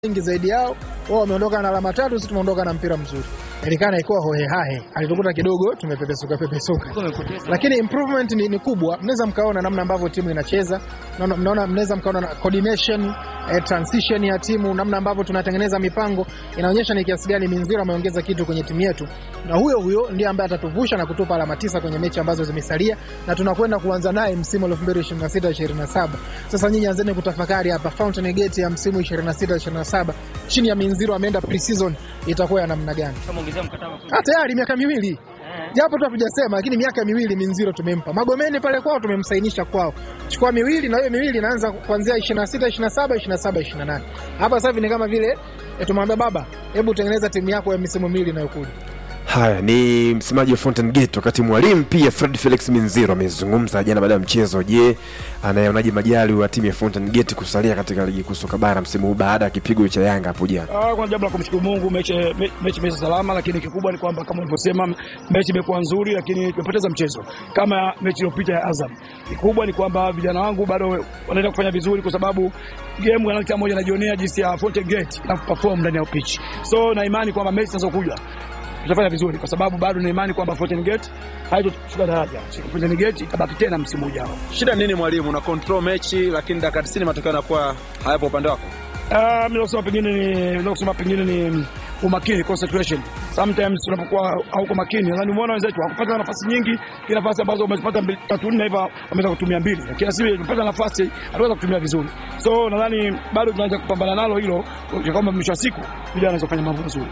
nyingi zaidi yao. Wao wameondoka na alama tatu, sisi tumeondoka na mpira mzuri. Elikana ikuwa hohehahe, alitukuta kidogo tumepepesuka pepesuka, lakini improvement ni, ni kubwa. Mnaweza mkaona namna ambavyo timu inacheza, mnaona- mnaona, mnaweza mkaona na coordination eh, transition ya timu, namna ambavyo tunatengeneza mipango inaonyesha ni kiasi gani Minziro ameongeza kitu kwenye timu yetu, na huyo huyo ndiye ambaye atatuvusha na kutupa alama tisa kwenye mechi ambazo zimesalia, na tunakwenda kuanza naye msimu 2026 27. Sasa nyinyi anzeni kutafakari hapa, Fountain Gate ya msimu 26 27 chini ya Minziro ameenda pre-season itakuwa ya namna gani? Kamuongezea mkataba Ah, tayari miaka miwili Eh. japo tu hatujasema, lakini miaka miwili Minziro tumempa. Magomeni pale kwao tumemsainisha kwao, chukua miwili, na hiyo miwili inaanza kuanzia 26 27 27 28. Hapa sasa hivi ni kama vile eh, tumwambia baba, hebu tengeneza timu yako ya misimu miwili inayokuja. Haya ni msemaji wa Fountain Gate, wakati mwalimu pia Fred Felix Minziro amezungumza jana baada ya mchezo. Je, anayeonaje majali wa timu ya Fountain Gate kusalia katika ligi kuu soka bara msimu huu baada ya kipigo cha Yanga hapo jana? Ah, Kuna jambo la kumshukuru Mungu, mechi me- mechi imeisha salama, lakini kikubwa ni kwamba kama ulivyosema, mechi imekuwa nzuri, lakini tumepoteza mchezo kama mechi iliyopita ya Azam. Kikubwa ni kwamba vijana wangu bado wanaenda kufanya vizuri, kwa sababu game ya kila mmoja anajionea jinsi ya Fountain Gate na perform ndani ya pitch, so na imani kwamba mechi zinazokuja tutafanya vizuri, kwa sababu bado na imani kwamba Fountain Gate haitoshuka daraja. Fountain Gate itabaki tena msimu ujao. Shida nini mwalimu? Una control mechi lakini dakika 90 matokeo yanakuwa hayapo upande wako. Ah, mimi nasema pengine ni naweza kusema pengine ni umakini concentration. Sometimes unapokuwa hauko makini, nadhani umeona wenzetu hakupata nafasi nyingi, kila nafasi ambazo wamezipata mbili- tatu nne hivyo wameweza kutumia mbili, lakini sisi tumepata nafasi hatuweza kutumia vizuri, so nadhani bado tunaanza kupambana nalo hilo, kwa kwamba mwisho wa siku vijana wanaweza kufanya mambo mazuri.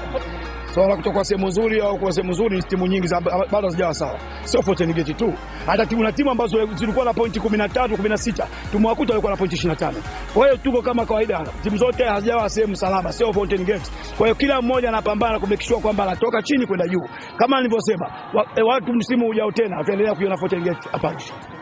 Swala la kutoka sehemu nzuri au kuwa sehemu nzuri ni timu nyingi za- bado hazijawa sawa, sio Fountain Gate tu, hata timu na timu ambazo zilikuwa na pointi 13 16 tumewakuta walikuwa na pointi 25. Kwa hiyo tuko kama kawaida, timu zote hazijawa sehemu salama, sio Fountain Gate. Kwa hiyo kila mmoja anapambana kumake sure kwamba anatoka chini kwenda juu, kama nilivyosema, wa, e, watu msimu ujao tena wataendelea kuiona Fountain Gate hapa.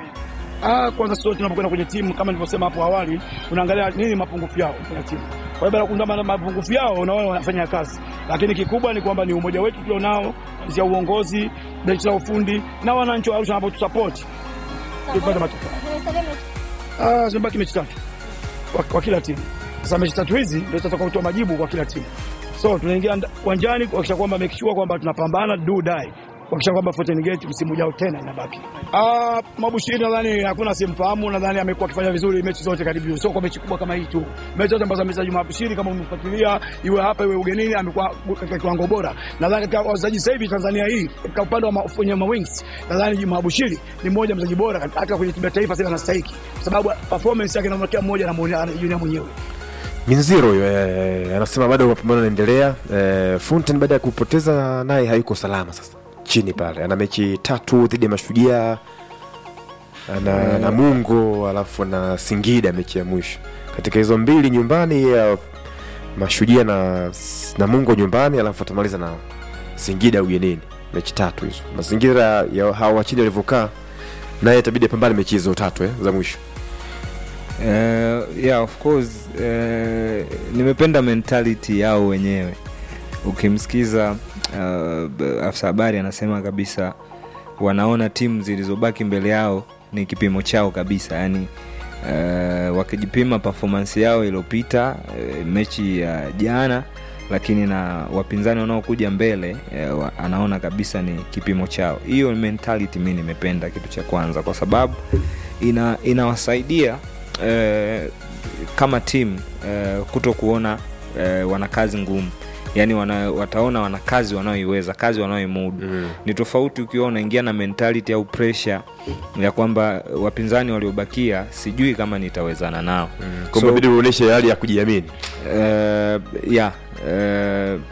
Ah, kwanza sisi tunapokwenda kwenye timu kama nilivyosema hapo awali, unaangalia nini mapungufu yao kwenye timu. Kwa hiyo baada ya kugundua ma- mapungufu yao, unaona wanafanya kazi, lakini kikubwa ni kwamba ni umoja wetu tulionao, ya uongozi, benchi la ufundi na wananchi wa Arusha wanapotusupport tupate matokeo. Ah, zimebaki mechi tatu kwa, kwa kila timu. Sasa mechi tatu hizi ndio zitatoka kutoa majibu kwa kila timu, so tunaingia nda- uwanjani kuhakikisha kwamba make sure kwamba tunapambana do die kuhakikisha kwamba Fountain Gate msimu ujao tena inabaki. Ah, Mabushiri nadhani hakuna simfahamu, nadhani amekuwa akifanya vizuri mechi zote karibu, sio kwa mechi kubwa kama hii tu. Mechi zote ambazo amecheza Juma Mabushiri, kama umefuatilia, iwe hapa iwe ugenini, amekuwa katika kiwango bora. Nadhani katika wachezaji sasa hivi Tanzania hii katika upande wa ma- kwenye ma wings, nadhani Juma Mabushiri ni mmoja mchezaji bora hata kwenye timu ya taifa sasa anastahiki, kwa sababu performance yake na kila mmoja anamuona anajiona mwenyewe. Minziro huyo eh, anasema bado mapambano yanaendelea. Eh, Fountain baada ya kupoteza naye hayuko salama sasa chini pale, ana mechi tatu dhidi ya Mashujaa ana Namungo alafu na Singida mechi ya mwisho. Katika hizo mbili nyumbani ya Mashujaa na Namungo nyumbani, alafu atamaliza na Singida ugenini, mechi tatu hizo. Mazingira ya hawa wa chini walivyokaa, naye itabidi apambane mechi hizo tatu eh, za mwisho. Uh, yeah, of course uh, nimependa mentality yao wenyewe ukimsikiza uh, b- afisa habari anasema kabisa wanaona timu zilizobaki mbele yao ni kipimo chao kabisa yani uh, wakijipima performance yao iliyopita uh, mechi ya jana lakini na wapinzani wanaokuja mbele uh, wa- anaona kabisa ni kipimo chao hiyo mentality mi nimependa kitu cha kwanza kwa sababu ina inawasaidia eh, kama timu eh, kuto kuona eh, wana kazi ngumu yaani wana, wataona wana kazi wanaoiweza kazi wanaoimudu mm. ni tofauti ukiwa unaingia na mentality au pressure ya kwamba wapinzani waliobakia sijui kama nitawezana nao mm. Kwa inabidi uonyeshe hali ya kujiamini. uh, yeah, uh,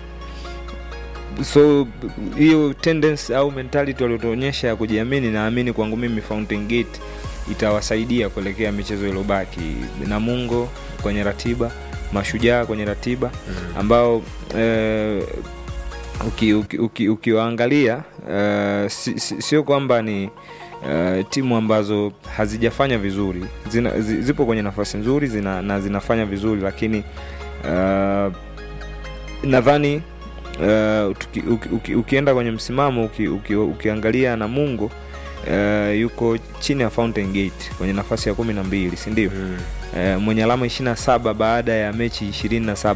so b- hiyo tendency au mentality waliotuonyesha ya kujiamini naamini kwangu mimi Fountain Gate itawasaidia kuelekea michezo iliyobaki namungo kwenye ratiba mashujaa kwenye ratiba ambao eh, uki- uki- uki- ukiwaangalia eh, si- si- sio kwamba ni Uh, timu ambazo hazijafanya vizuri zina, zi, zipo kwenye nafasi nzuri zina, na zinafanya vizuri lakini uh, nadhani uh, tuki, uki, uki, ukienda kwenye msimamo uki, uki, ukiangalia Namungo uh, yuko chini ya Fountain Gate kwenye nafasi ya kumi na mbili sindio? mm. eh, mwenye alama 27 baada ya mechi 27